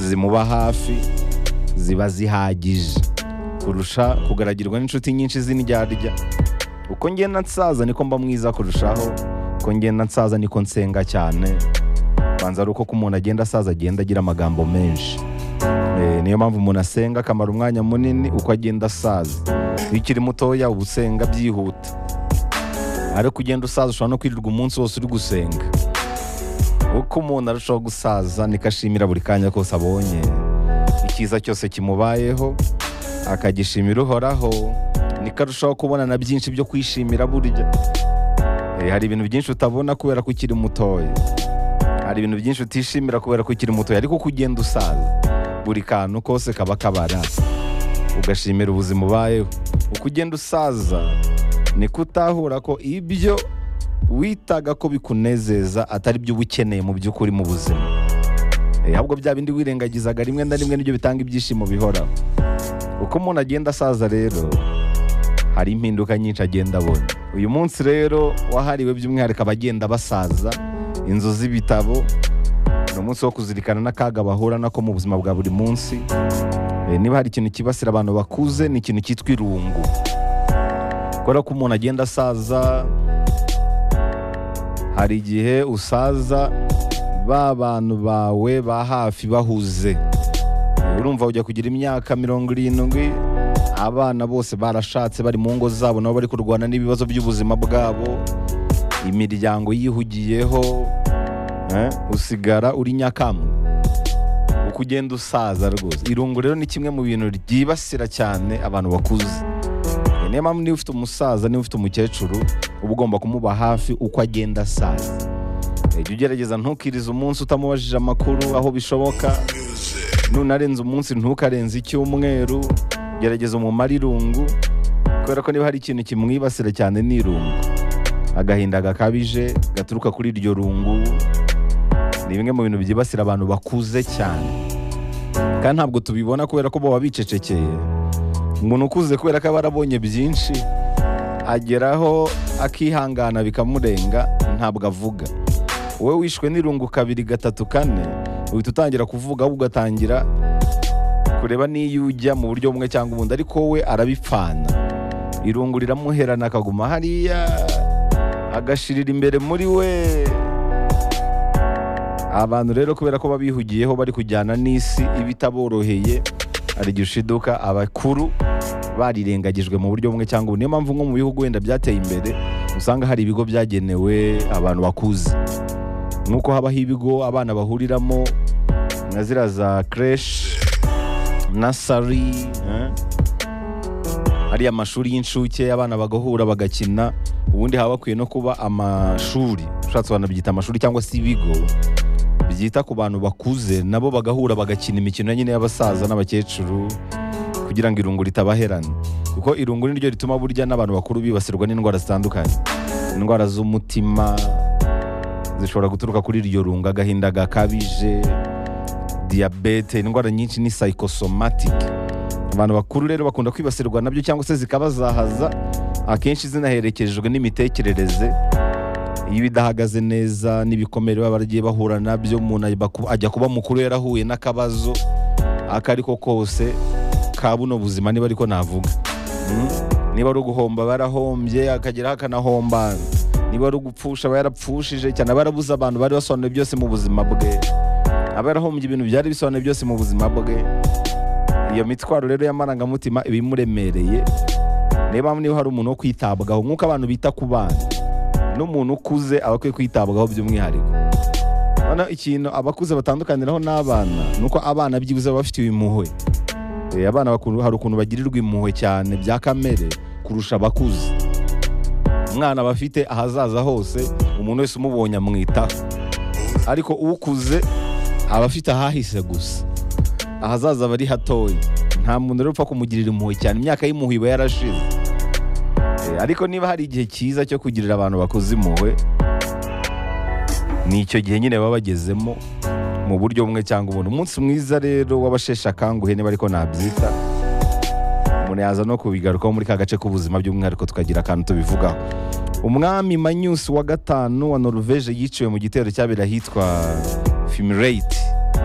zimuba hafi ziba zihagije kurusha kugaragirwa n'inshuti nyinshi z'indyarya uko ngenda nsaza niko mba mwiza kurushaho uko ngenda nsaza niko nsenga cyane banza ari uko ko umuntu agenda asaza agenda agira amagambo menshi Eh, niyo mpamvu umuntu asenga akamara umwanya munini uko agenda asaza iyo ukiri mutoya uba usenga byihuta ariko ugenda usaza ushobora no kwirirwa umunsi wose uri gusenga uko umuntu arushaho gusaza niko ashimira buri kanya kose abonye icyiza cyose kimubayeho akagishimira uhoraho niko arushaho kubona na byinshi byo kwishimira burya Eh, hari ibintu byinshi utabona kubera ko ukiri mutoya hari ibintu byinshi utishimira kubera ko ukiri mutoya ariko uko ugenda usaza buri kantu kose kaba kabara ugashimira ubuzima ubayeho uko ugenda usaza niko utahura ko ibyo witaga ko bikunezeza atari byo uba ukeneye mu by'ukuri mu buzima Eh, ahubwo bya bindi wirengagizaga rimwe na rimwe nibyo bitanga ibyishimo bihoraho uko umuntu agenda asaza rero hari impinduka nyinshi agenda abona uyu munsi rero wahariwe by'umwihariko abagenda basaza inzu z'ibitabo ni umunsi wo kuzirikana n'akaga bahura nako mu buzima bwa buri munsi Eh, niba hari ikintu kibasira abantu bakuze ni ikintu cyitwa irungu kubera ko umuntu agenda asaza hari igihe usaza ba bantu bawe ba hafi bahuze urumva ujya kugira imyaka mirongo irindwi abana bose barashatse bari mu ngo zabo nabo bari kurwana n'ibibazo by'ubuzima bwabo imiryango yihugiyeho eh, usigara uri nyakamwe uko ugenda usaza rwose irungu rero ni kimwe mu bintu ryibasira cyane abantu bakuze Eh, niyo mpamvu niba ufite umusaza niba ufite umukecuru uba ugomba kumuba hafi uko agenda asaza Eh, jya ugerageza ntukirize umunsi utamubajije amakuru aho bishoboka nunarenza umunsi ntukarenze icyumweru gerageza umumare irungu kubera ko niba hari ikintu kimwibasira cyane ni irungu agahinda gakabije gaturuka kuri iryo rungu ni bimwe mu bintu byibasira abantu bakuze cyane kandi ntabwo tubibona kubera ko baba bicecekeye umuntu ukuze kubera ko aba arabonye byinshi ageraho akihangana bikamurenga ntabwo avuga wowe wishwe n'irungu kabiri gatatu kane uhita utangira kuvuga ahubwo ugatangira kureba n'iyo ujya mu buryo bumwe cyangwa ubundi ariko wowe arabipfana irungu riramuherana akaguma hariya agashirira imbere muri we abantu rero kubera ko babihugiyeho bari kujyana n'isi iba itaboroheye hari igihe ushiduka abakuru barirengagijwe mu buryo bumwe cyangwa ubundi niyo mpamvu nko mu bihugu wenda byateye imbere usanga hari ibigo byagenewe abantu bakuze nk'uko habaho ibigo abana bahuriramo na ziriya za creche nasari eh? hariya amashuri y'incuke abana bagahura bagakina ubundi haba hakwiye no kuba amashuri ushatse abantu byita amashuri cyangwa se ibigo byita ku bantu bakuze nabo bagahura bagakina imikino nyine y'abasaza n'abakecuru kugira ngo irungu ritabaherana kuko irungu ni ryo rituma burya n'abantu bakuru bibasirwa n'indwara zitandukanye indwara z'umutima zishobora guturuka kuri iryo rungu agahinda gakabije diyabete indwara nyinshi ni psychosomatic abantu bakuru rero bakunda kwibasirwa nabyo cyangwa se zikabazahaza akenshi zinaherekejwe n'imitekerereze iyo idahagaze neza n'ibikomere baba baragiye bahura nabyo umuntu ajya ku- ajya kuba mukuru yarahuye n'akabazo ako ari ko kose ka buno buzima niba ariko navuga Mm? niba ari uguhomba aba yarahombye akageraho akanahomba niba ari ugupfusha aba yarapfushije cyane aba yarabuze abantu bari basobanuye byose mu buzima bwe aba yarahombye ibintu byari bisobanuye byose mu buzima bwe iyo mitwaro rero y'amarangamutima iba imuremereye niyo mpamvu niba hari umuntu wo kwitabwaho nk'uko abantu bita ku bana n'umuntu ukuze aba akwiye kwitabwaho by'umwihariko noneho ikintu abakuze batandukaniraho n'abana ni uko abana byibuze baba bafite impuhwe Eh, abana bakun- hari ukuntu bagirirwa impuhwe cyane bya kamere kurusha abakuze umwana aba afite ahazaza hose umuntu wese umubonye amwitaho ariko ukuze aba afite ahahise gusa ahazaza aba ari hatoya nta muntu rero upfa kumugirira impuhwe cyane imyaka y'impuhwe iba yarashize Eh, ariko niba hari igihe cyiza cyo kugirira abantu bakoze impuhwe ni icyo gihe nyine baba bagezemo mu buryo bumwe cyangwa ubundi umunsi mwiza rero w'abasheshe akanguhe niba ariko nabyita umuntu yaza no kubigarukaho muri ka gace k'ubuzima by'umwihariko tukagira akantu tubivugaho umwami manyusi wa gatanu wa noruveje yiciwe mu gitero cyabera ahitwa fimireyiti